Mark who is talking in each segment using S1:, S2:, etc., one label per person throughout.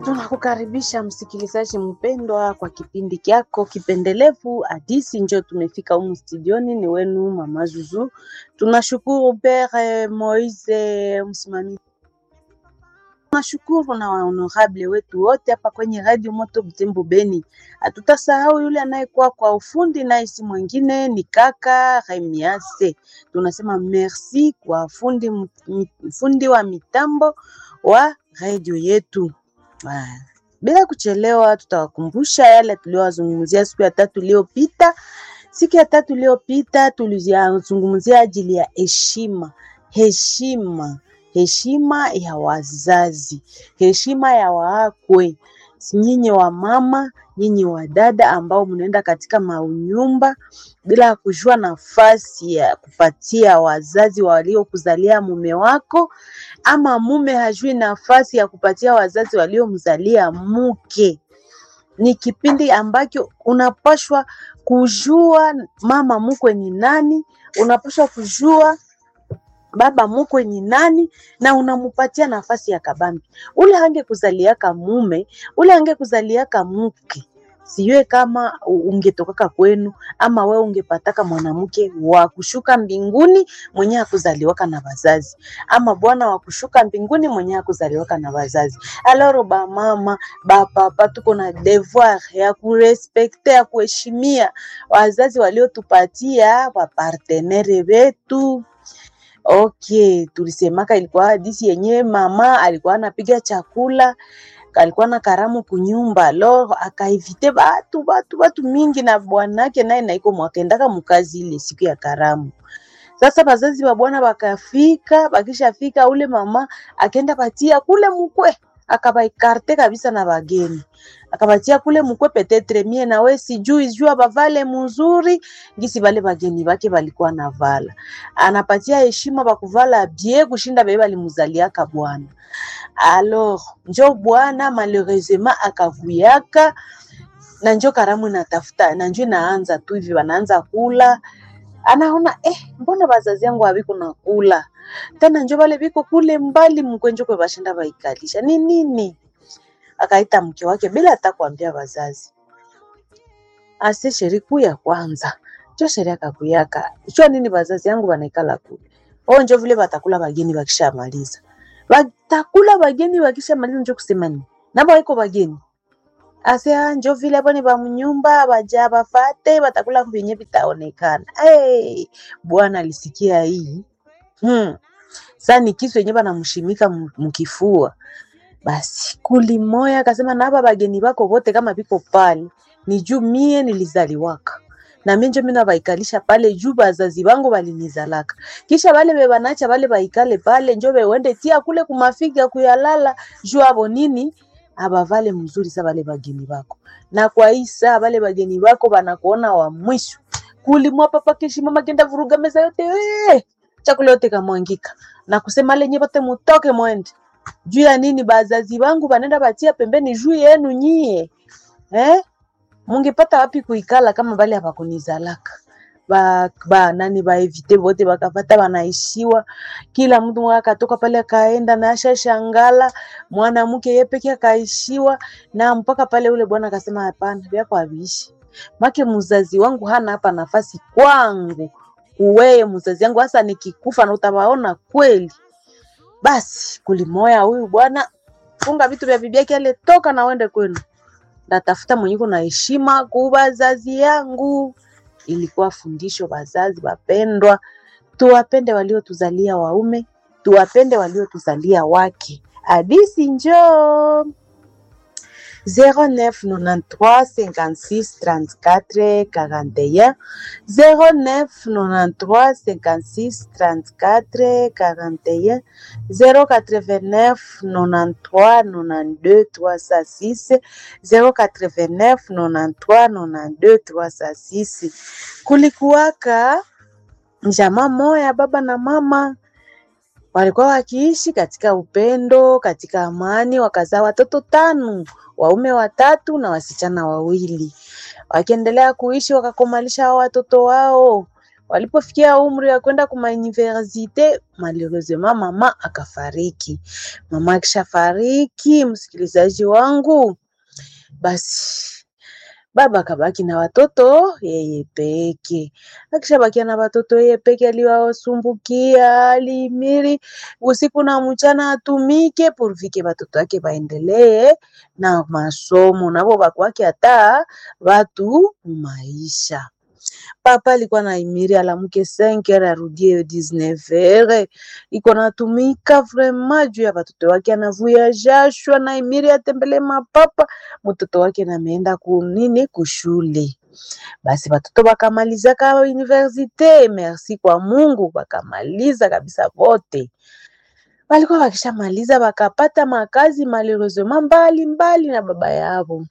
S1: Tunakukaribisha msikilizaji mpendwa kwa kipindi kyako kipendelevu Hadisi Njo. Tumefika humu studioni, ni wenu mama Zuzu. Tunashukuru Pere Moise msimamizi, tunashukuru na wahonorable wetu wote hapa kwenye Radio Moto Butembo Beni. Hatutasahau yule anayekuwa kwa ufundi, naye si mwingine ni kaka Remiase. Tunasema merci kwa fundi, fundi wa mitambo wa radio yetu. Ah, bila kuchelewa tutawakumbusha yale tuliyowazungumzia siku ya tatu iliyopita. Siku ya tatu iliyopita tulizungumzia ajili ya heshima, heshima, heshima ya wazazi, heshima ya waakwe, nyinyi wa mama, nyinyi wa dada ambao mnaenda katika maunyumba bila kujua nafasi ya kupatia wazazi waliokuzalia mume wako, ama mume hajui nafasi ya kupatia wazazi waliomzalia mke. Ni kipindi ambacho unapashwa kujua mama mkwe ni nani, unapashwa kujua baba mkwe ni nani, na unamupatia nafasi ya kabambi. Ule angekuzaliaka mume, ule angekuzaliaka mke sijue kama ungetokaka kwenu ama we ungepataka mwanamke wa kushuka mbinguni mwenye akuzaliwaka na wazazi, ama bwana wa kushuka mbinguni mwenye akuzaliwaka na wazazi. Aloro ba mama ba papa, tuko na devoir ya kurespekte ya kuheshimia wazazi waliotupatia wapartenere wetu. Okay, tulisemaka ilikuwa hadisi yenyewe, mama alikuwa anapiga chakula alikuwa na karamu kunyumba lo akaivite batu batu batu mingi na bwanake naye naiko mwakendaka mukazi ile siku ya karamu. Sasa bazazi wa bwana bakafika, bakishafika ule mama akenda patia kule mkwe akabaikarte kabisa na bageni akabatia kule mkwe, petetre mie na we sijui jua bavale mzuri ngisi bale bageni bake balikuwa na vala, anapatia heshima bakuvala bie kushinda bebe balimuzaliaka bwana. Alors njo bwana malheureusement akavuyaka na njo karamu natafuta na njo inaanza tu hivi, wanaanza kula, anaona eh, mbona bazazi yangu habiko na kula tena, njo bale biko kule mbali mkwenjo kwe bashinda baikalisha ni nini? Akaita mke wake bila hata kuambia wazazi, ase sheri kuu ya kwanza njo sheri akakuyaka chua nini, bazazi yangu banaikala kule o, njo vile batakula bageni bakishamaliza batakula bageni bakishamaliza, njo kusema nini nabo iko bageni ase njo vile hapo ni bamunyumba baja bafate batakula vyenye vitaonekana. Hey, bwana alisikia hii hmm. Sa ni kisu yenye banamshimika mkifua basi kulimoya akasema, na hapa bageni bako bote kama biko pale ni juu mie nilizaliwaka na mimi njo mina baikalisha pale juu bazazi bangu balinizalaka, kisha bale bebanacha bale baikale pale njo bewende tia kule kumafiga kuyalala juu abo nini abavale mzuri sa bale bageni bako, na kwa isa bale bageni bako banakuona wa mwisho kulimwa papa keshi mama kenda vuruga meza yote we chakula yote kamwangika na kusema lenye bote mutoke mwende juu ya nini? Bazazi bangu banenda batia pembeni juu yenu nyie eh? Mungepata wapi kuikala kama bale abakunizalaka ba, ba nani baevite bote bakapata banaishiwa, kila mtu akatoka pale akaenda na asha shangala mwanamke yeye peke akaishiwa, na mpaka pale ule bwana akasema hapana, vyako haviishi make mzazi wangu hana hapa nafasi kwangu, uweye mzazi wangu hasa nikikufa na utawaona kweli. Basi kulimoya huyu bwana funga vitu vya bibi yake ale, toka na uende kwenu ndatafuta mwenyeko na heshima ku bazazi yangu. Ilikuwa fundisho, bazazi wapendwa, tuwapende waliotuzalia waume, tuwapende waliotuzalia wake. Hadisi njoo 0993 56 34 41 0993 56 34 41 089 93 92 306 089 93 92 306. Kulikuwaka jamaa moya, baba na mama walikuwa wakiishi katika upendo, katika amani, wakazaa watoto tano, waume watatu na wasichana wawili. Wakiendelea kuishi wakakomalisha hao watoto wao, walipofikia umri wa kwenda kuma universite, malheureusement mama akafariki. Mama akishafariki, msikilizaji wangu, basi baba akabaki na watoto yeye peke. Akishabakia na watoto yeye peke, aliwasumbukia alimiri usiku na mchana atumike purvike watoto wake waendelee na masomo, nabo bakwake hata watu maisha. Papa alikuwa na imiri alamuke 5 heures arudie 19 heures, iko natumika vraiment juu ya watoto wake, anavuya jasho na imiri atembele mapapa mtoto wake nameenda kunini kushule. Basi watoto bakamalizaka universite, merci kwa Mungu, bakamaliza kabisa vote walikuwa wakishamaliza wakapata makazi malheureusement mbali mbali na baba yao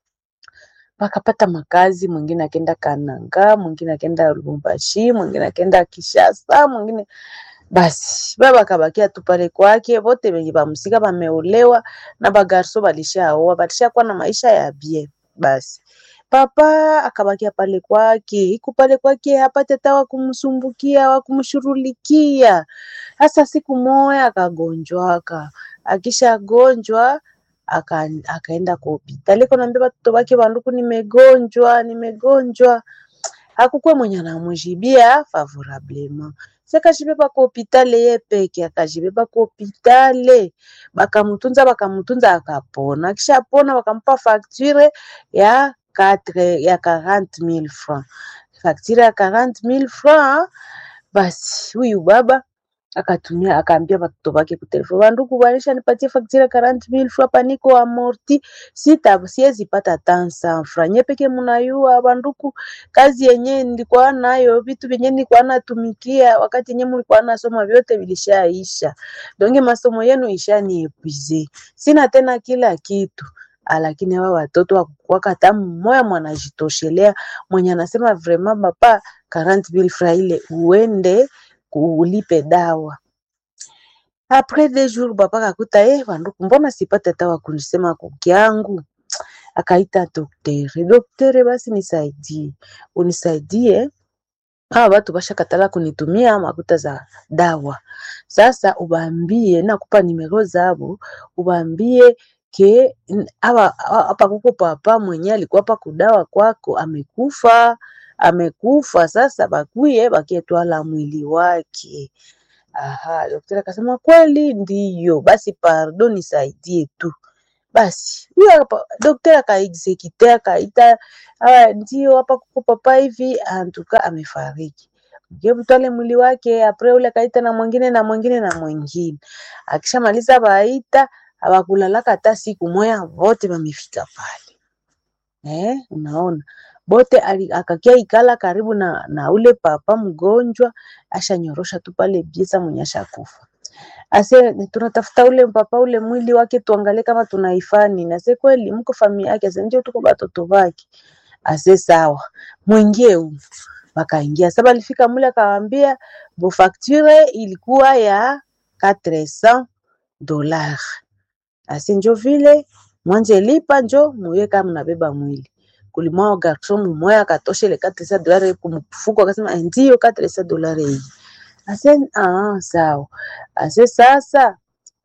S1: wakapata makazi, mwingine akenda Kananga, mwingine akenda Lubumbashi, mwingine akenda Kishasa, mwingine basi baba akabakia tu pale kwake. Wote wenye bamusika bameolewa na bagarso balishaoa, balishakuwa na maisha ya bien. Basi papa akabakia pale kwake, iku pale kwake hapate hata wakumsumbukia wakumshurulikia. Hasa siku moya akagonjwaka, akishagonjwa aka, akaenda kwa hospitali kunaambia watoto wake banduku, nimegonjwa nimegonjwa. Hakukuwa mwenye anamujibia favorablement, sekajibeba kwa hospitali ye peke, akajibeba kwa hospitali bakamutunza bakamutunza, akapona. Akishapona bakampa facture ya 4 ya 40000 francs, facture ya 40000 francs. Basi huyu baba akatumia akaambia watoto wake kutelefoni, banduku banisha nipatie facture ya 40000 francs, hapa niko amorti, sita siwezi pata tansa francs nye peke munayua banduku, kazi yenye nilikuwa nayo, vitu vyenye nilikuwa natumikia wakati yenye mlikuwa nasoma vyote vilishaisha, donge masomo yenu ishaniepwize, sina tena kila kitu lakini hawa watoto wakukwaka hata mmoya mwanajitoshelea mwenye anasema vraiment papa 40000 francs ile uende ulipe dawa. Apres deux jours papa kakuta eh, banduku, mbona sipate hata wakunisema kukiangu. Akaita doktere, doktere, basi nisaidie, unisaidie hawa watu bashakatala kunitumia makuta za dawa. Sasa ubambie, nakupa nimero zabo, ubambie ke hapa hapa kuko papa mwenye alikuwa hapa kudawa kwako amekufa, amekufa. Sasa bakuye bakietwala mwili wake. Aha, daktari akasema kweli ndiyo, basi pardon, nisaidie tu. Basi huyo hapa daktari akaexekite akaita, ah, ndio hapa kuko papa hivi antuka amefariki mtwale mwili wake. Apre ule akaita na mwingine na mwingine na mwingine, akishamaliza baita abakulalaka hata siku moya, vote bamefika pale eh, unaona bote akakia ikala karibu na, na ule papa mgonjwa, ashanyorosha tu pale biesa mwenye ashakufa. Ase tunatafuta ule papa ule mwili wake tuangalie kama tunaifani. Nase kweli mko familia yake, ase ndio tuko batoto bake. Ase sawa, mwingie huko. Wakaingia sasa, alifika mule akawaambia bo facture ilikuwa ya 400 dollars. Ase njo vile mwanje lipa njo muye kama mnabeba mwili kulimwao garson mumoya akatosha ile 400 dolari kumfuko, akasema ndio 400 dolari hii. Ase ah, sawa. Ase sasa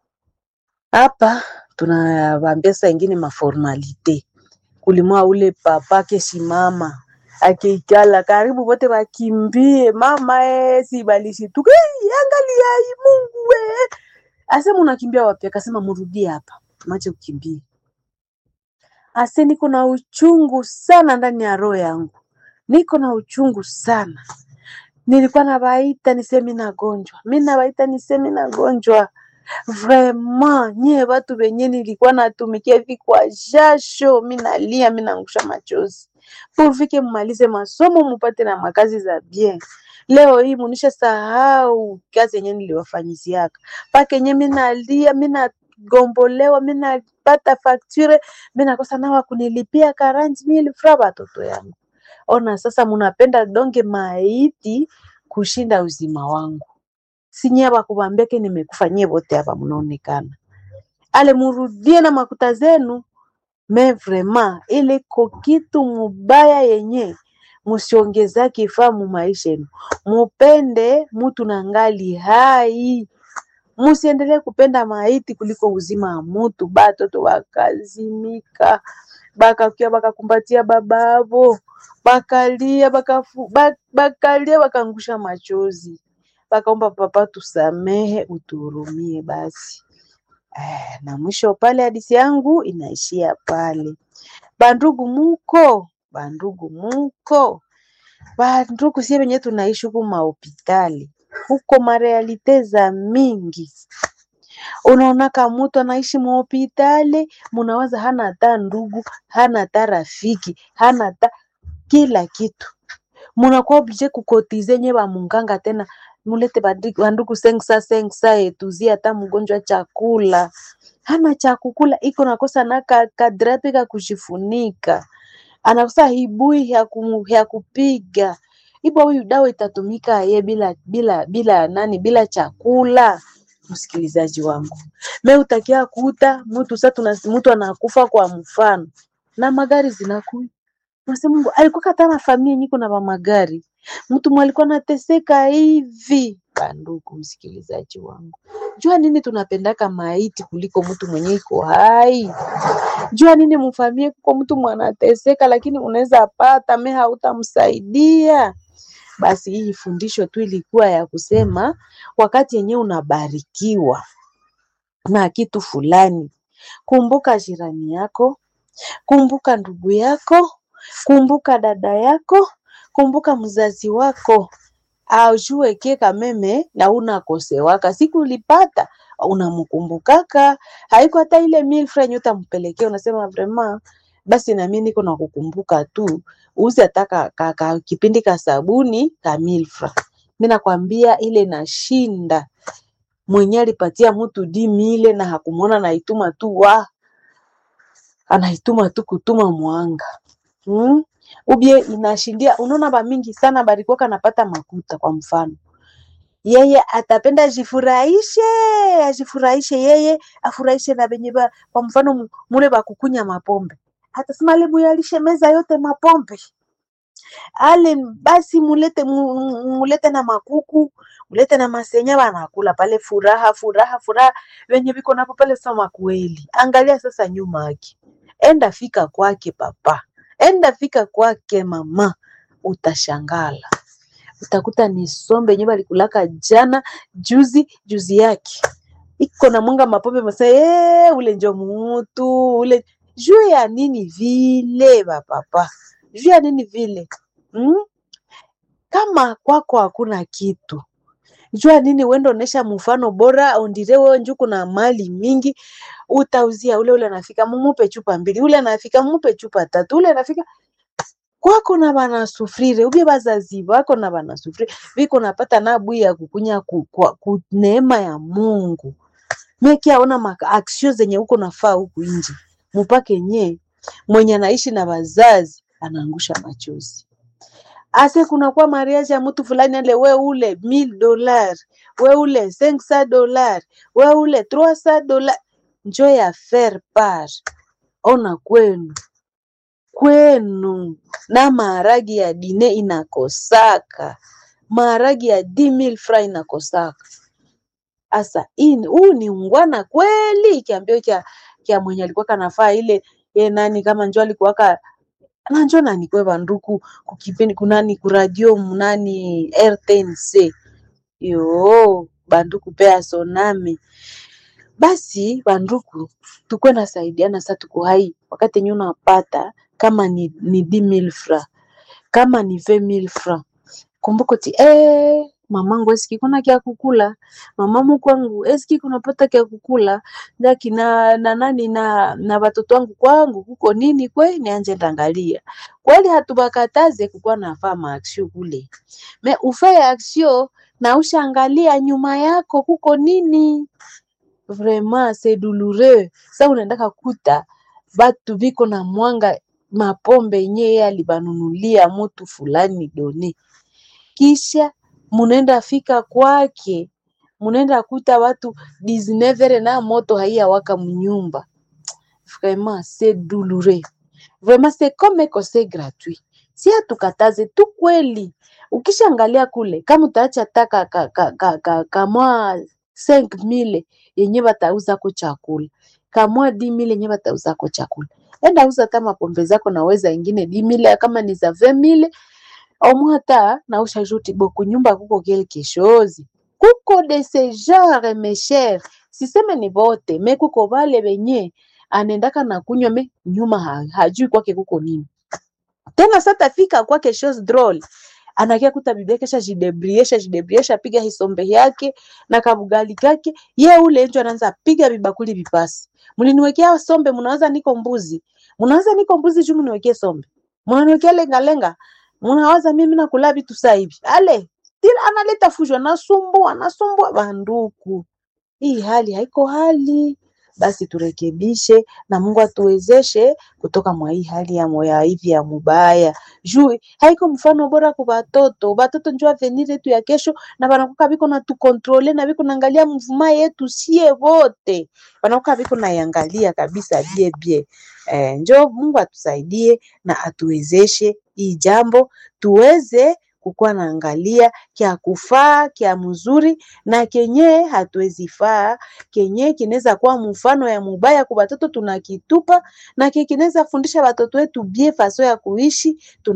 S1: hapa tunawambia saa ingine maformalite kulimwa ule papa kesimama akeikala karibu wote wakimbie mama e, si balishituka hey, angalia hii Mungu we. Ase munakimbia wapi? Akasema murudie hapa, mache kukimbia Ase niko na uchungu sana ndani ya roho yangu, niko na uchungu sana. Nilikuwa nabaita niseme nagonjwa, mi nabaita niseme nagonjwa. Vraiment nyie watu wenye nilikuwa natumikia hivi kwa jasho, mi nalia, mi naangusha machozi purvike mmalize masomo mupate na makazi za bien. Leo hii munisha sahau kazi yenye niliwafanyiziaka pake yenye mi nalia, mi nagombolewa, mi napata fakture, mi nakosa nawa kunilipia 40000 francs batoto yangu. Ona sasa, munapenda donge maiti kushinda uzima wangu. Sinye bakubambeke nimekufanyia bote hapa, mnaonekana ale murudie na makuta zenu me vraiment ile ko kitu mubaya yenye musiongezake famu maisha yenu, mupende mutu na ngali hai, musiendelee kupenda maiti kuliko uzima wa mutu. Batoto bakazimika bakakia bakakumbatia babavo bakalia bakafu, bak, bakalia bakangusha machozi bakaomba papa, tusamehe utuhurumie basi. Eh, na mwisho pale hadisi yangu inaishia pale. Bandugu muko, bandugu muko, bandugu sie wenye tunaishi huku mahopitali huko marealite za mingi unaonaka mutu anaishi muhopitali, munawaza hana hata ndugu, hana hata rafiki, hana hata kila kitu, munakuwa oblige kukotize nye ba munganga tena mulete bandugu sengsa sengsa etuzia hata mgonjwa chakula hana cha kukula, iko nakosa na kadrape ka kujifunika, anakosa hibui ya, kum, ya kupiga ibo, huyu dawa itatumika ye bila bila bila nani, bila chakula. Msikilizaji wangu, me utakia kuta mtu sasa, mtu anakufa kwa mfano na magari zinakuya, unasema Mungu alikuwa kata na familia nyiko na ba magari, mtu mwalikuwa nateseka hivi. Bandugu msikilizaji wangu, jua nini tunapendaka maiti kuliko mtu mwenye iko hai? Jua nini mfamie kuko mtu mwanateseka, lakini unaweza pata me hautamsaidia. Basi hii fundisho tu ilikuwa ya kusema wakati yenyewe unabarikiwa na kitu fulani, kumbuka jirani yako, kumbuka ndugu yako, kumbuka dada yako, kumbuka mzazi wako, aujue ke kameme na unakosewaka siku ulipata unamkumbukaka, haiko hata ile mille francs utampelekea, unasema vraiment basi nami niko na kukumbuka tu, uzi hata ka, ka, ka, kipindi ka sabuni ka mille francs. Mimi nakwambia ile nashinda mwenye alipatia mtu di mile na hakumwona, naituma tu wa anaituma tu kutuma mwanga hmm? ubie inashindia. Unaona ba mingi sana barikuwa kanapata makuta. Kwa mfano yeye atapenda ajifurahishe, ajifurahishe yeye afurahishe na benye ba, kwa mfano mule bakukunya mapombe, atasema ale muyalishe meza yote mapombe ale basi mulete mulete na makuku mulete na masenya banakula pale, furaha furaha furaha, wenye biko napo pale. Sama kweli, angalia sasa nyuma yake, enda fika kwake papa, enda fika kwake mama, utashangala utakuta ni sombe yenye balikulaka jana juzi juzi yake iko na mwanga mapombe masa ee, ule njo mutu ule juu ya nini vile bapapa, juu ya nini vile hmm? Kama kwako hakuna kitu jua nini wendo onesha mfano bora ondire wewe njuku na mali mingi utauzia ule ule anafika mumupe chupa mbili ule anafika mumupe chupa tatu ule anafika kwako na bana sufrire ubie bazazi bako na bana sufrire biko napata na bui ya kukunya ku, ku, ku neema ya Mungu meki aona maaksio zenye huko nafaa huku nje mupake nye mwenye anaishi na bazazi anaangusha machozi ase kuna kwa mariage ya mtu fulani ale we ule 1000 dollars we ule 500 dollars we ule 300 dollars njo ya faire part ona kwenu kwenu na maharagi ya dine inakosaka maharagi ya 10000 francs inakosaka. Asa huu ni ungwana kweli? Kiambio kya kya mwenye alikuwa kanafaa ile ye nani kama njo alikuwaka na njo nani kwe banduku kukipindi kunani kuradio munani RTNC yo banduku pea soname basi banduku tukwe nasaidiana sa tuko hai wakati yenye unapata kama ni, ni 10000 francs kama ni 20000 francs kumbuka ti eh, mamangu eski kuna kya kukula mamamu kwangu eski kunapata kya kukula ndaki na, na nani na na watoto wangu kwangu kuko nini kwe nianje ndangalia kweli hatubakataze kukuwa nafaa maaksio kule me ufaye aksio na ushangalia nyuma yako kuko nini vraiment c'est douloureux sa unaendaka kuta batu biko na mwanga mapombe yenye yeye alibanunulia mutu fulani done kisha munaenda fika kwake munaenda kuta watu 19 na moto haiyawaka mnyumba vraiment c'est douloureux vraiment c'est comme que c'est gratuit si atukataze tu kweli. Ukishaangalia kule kama utaacha taka ka, ka, ka, ka, kamwa 5000 yenye batauza ko chakula kamwa 10000 yenye batauza ko chakula, enda uza hata mapombe zako na weza ingine 10000 kama ni za 20000 omwe hata na ushajuti boku nyumba kuko quelque chose kuko de ce genre mes chers, siseme ni bote me kuko vale venye anaendaka na kunywa me nyuma ha, hajui kwake kuko nini tena. Sasa fika kwake chose drôle anakia kuta bibi yake shajidebriesha jidebriesha piga hisombe yake na kabugali kake ye ule njo anaanza piga vibakuli vipasi, mliniwekea sombe, mnawaza niko mbuzi, mnawaza niko mbuzi juu mniwekee sombe, mnaniwekea lenga lenga, mnawaza mimi nakula vitu sasa hivi ale tila analeta fujo, anasumbua anasumbua banduku. Hii hali haiko hali, basi turekebishe na Mungu atuwezeshe kutoka mwa hii hali ya moya hivi ya mubaya. Juu haiko mfano bora kwa batoto, batoto njo avenir yetu ya kesho, na banakuka biko na tukontrole na biko naangalia mvuma yetu sie wote, banakuka biko naiangalia kabisa bie bie. Eh, njo Mungu atusaidie na atuwezeshe hii jambo tuweze kukuwa naangalia kya kufaa kya mzuri na kenye hatuwezi faa kenye kinaweza kuwa mfano ya mubaya kwa batoto tunakitupa, na kenye kinaweza fundisha batoto wetu bie faso ya kuishi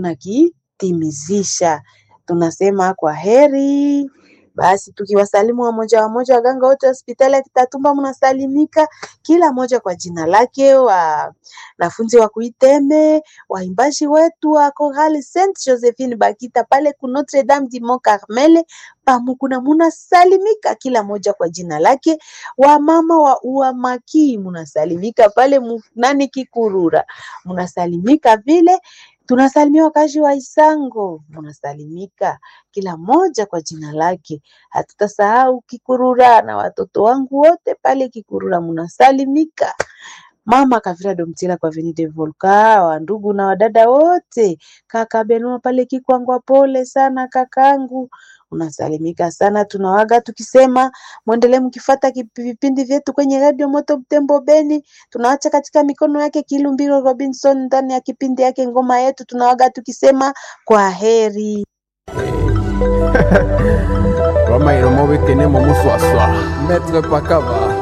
S1: tunakitimizisha. Tunasema kwa heri. Basi tukiwasalimu wamoja wamoja, waganga wote hospitali ya Kitatumba mnasalimika, kila moja kwa jina lake, wanafunzi wa Kuiteme, waimbaji wetu wa Chorale Saint Josephine Bakita pale ku Notre Dame du Mont Carmel pamukuna, munasalimika kila moja kwa jina lake. Wamama wa Uamaki munasalimika pale nani Kikurura, munasalimika vile tunasalimia wakazi wa Isango, munasalimika kila moja kwa jina lake. Hatutasahau Kikurura na watoto wangu wote pale Kikurura munasalimika. Mama Kavira Domtila kwa Avenue de Volca, wa ndugu na wadada wote, kaka Benua pale Kikwangwa, pole sana kakangu, unasalimika sana. Tunawaga tukisema mwendelee mkifata vipindi vyetu kwenye Radio Moto Butembo Beni. Tunaacha katika mikono yake Kilumbiro Robinson ndani ya kipindi yake ngoma yetu. Tunawaga tukisema kwa heri.
S2: Roma iromo bekene mo muswaswa. Maître Pakaba.